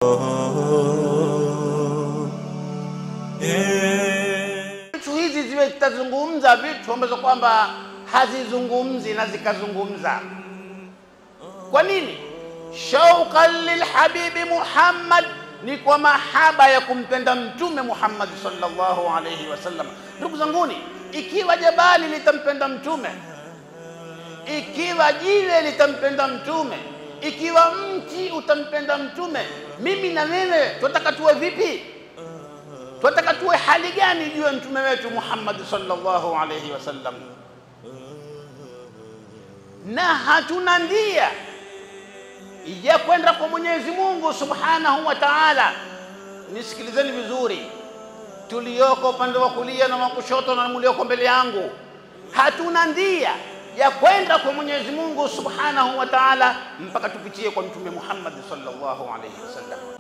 Vitu hizi ziwe zitazungumza vitu ambazo kwamba hazizungumzi na zikazungumza. Kwa nini? Shauqan lilhabibi Muhammad, ni kwa mahaba ya kumpenda Mtume Muhammad sallallahu alayhi wasallam. Ndugu zanguni, ikiwa jabali litampenda Mtume, ikiwa jiwe litampenda Mtume, ikiwa mti utampenda Mtume, mimi na wewe tunataka tuwe vipi? Tunataka tuwe hali gani juu ya mtume wetu Muhammad sallallahu alayhi wasallam? Na hatuna ndia ya kwenda kwa Mwenyezi Mungu subhanahu wa ta'ala. Nisikilizeni vizuri, tulioko upande wa kulia na wa kushoto na mlioko mbele yangu, hatuna ndia ya kwenda kwa Mwenyezi Mungu subhanahu wa ta'ala mpaka tupitie kwa mtume Muhammad sallallahu alayhi wasallam.